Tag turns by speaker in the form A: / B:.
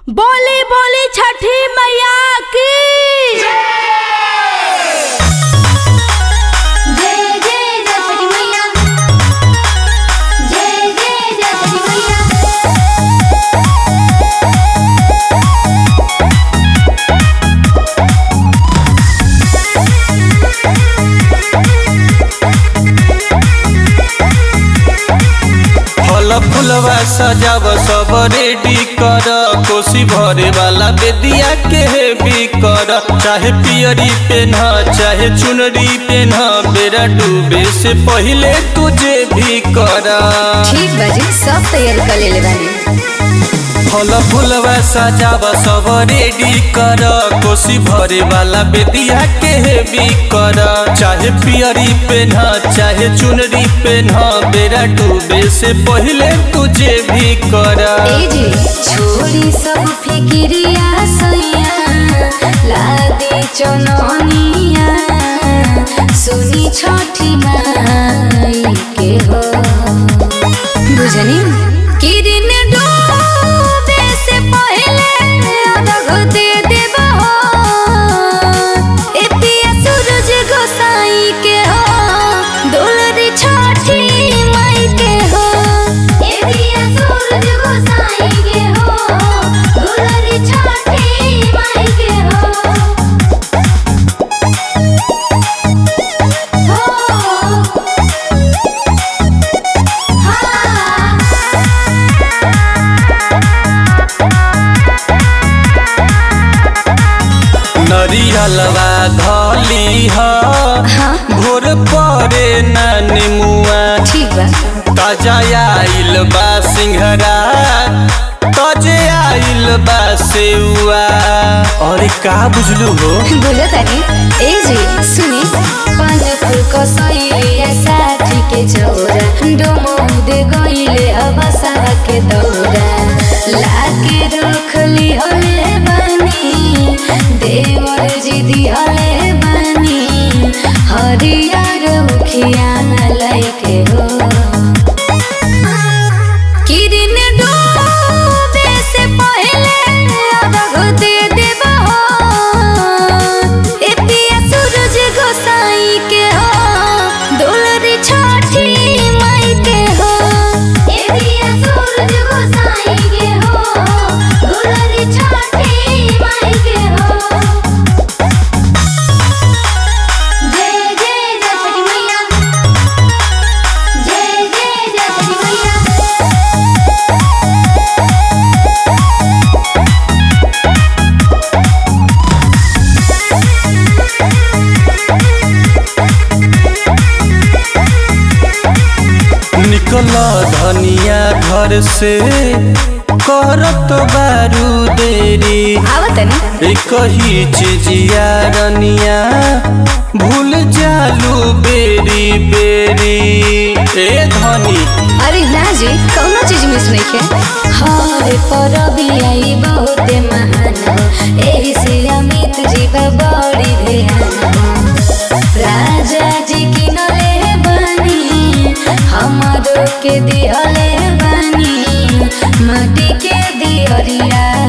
A: बोली बोली छठी मैया की
B: जय जय जय छठी मैया जय जय जय छठी मैया
C: फल फुलवा सजाव सब रेडी कर कोसी भरे वाला बेदिया के हेवी कर चाहे पियरी पेन चाहे चुनरी पेन बेरा डूबे से पहले तुझे भी कर
B: ठीक बाजी सब तैयारी कर लेले बानी
C: फल फुलवा सजाव सब रेडी कर कोसी भरे वाला बेदिया के हेवी कर चाहे पियरी पेन चाहे चुनरी पेन बेरा डूबे से पहले तुझे भी कर
B: ए जी छोड़ी सब फिकिरिया सैया लादी चननिया सुनी छठी माई के हो बुझनी किरिन डूबे से पहले अरघ दे देबा हो ए पिया सूरज गोसाई के हो दुलरी छठी माई के हो ए पिया सूरज गोसाई के हो दुलरी छठी माई के हो हो
C: नरियलवा धली ह भोर परे न निमुआ
B: ठीक बा
C: ताजा आइल बा सिंघरा ताजे आइल बा सेउआ और का बुझलू हो
B: बोलो तनी ए जी सुनी पान फूल को सैलिया साथी के चौरा डोमो दे गईले अब सारा के दौरा लाके रखली हले बानी देवर जी दी हले बानी हरियर मुखिया लाइके हो किरिन डूबे से पहले अरघ दे देबा हो ए पिया सूरज गोसाई के हो दुलरी छठी माई के हो ए पिया सूरज गोसाई के हो दुलरी छठी माई के हो जय जय जय छठी मैया जय जय जय छठी मैया
C: निकल धनिया घर से करत बारू देरी
B: आवतनी
C: एक ही चिजिया रनिया भूल जालू बेरी बेरी ए धनी
B: अरे ना जी कौनो चीज मिस नहीं के हरे परबी आई बहुत महान हो एही से अमित जी बा बड़ी ध्यान हो राजा जी की नले बानी हमारो के दिहले बानी माटी के दियरिया